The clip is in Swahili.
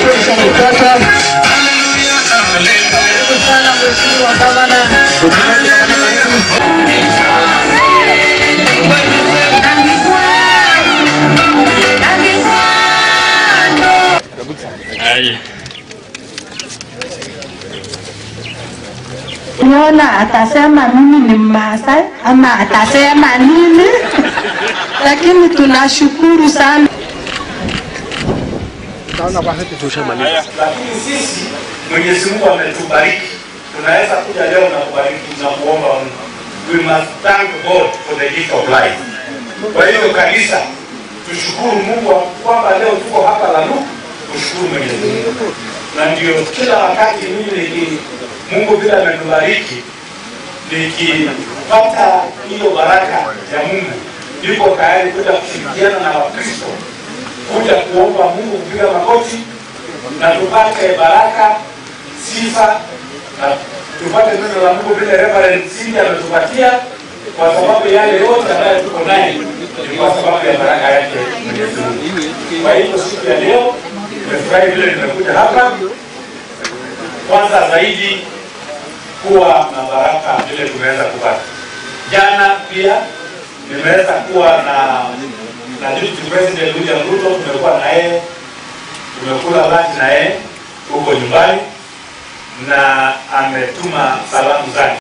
fursa kupata. Karibu sana Mheshimiwa Gavana. Niona atasema mimi ni Mmasai ama atasema nini, lakini tunashukuru sana. lakini sisi Mwenyezi Mungu ametubariki, tunaweza kuja leo na kubariki na kuomba Mungu. We must thank God for the gift of life. Kwa hivyo kanisa, tushukuru Mungu kwamba leo tuko hapa Laluku, tushukuru Mwenyezi Mungu, na ndio kila wakati mimi niki Mungu vile ametubariki nikipata hiyo baraka ya Mungu, niko tayari kuja kushirikiana na Wakristo kuja kuomba Mungu kupiga magoti na tupate baraka, sifa na tupate neno la Mungu vile Reverend Cindy ametupatia, kwa sababu yale yote ambayo tuko naye ni kwa sababu ya baraka yake Mwenyezi Mungu. Kwa hivyo siku ya leo nimefurahi vile nimekuja hapa, kwanza zaidi kuwa na baraka vile tumeweza kupata. Jana pia nimeweza kuwa na na Deputy President William Ruto, tumekuwa na yeye, tumekula lunch na yeye huko nyumbani na ametuma salamu zake.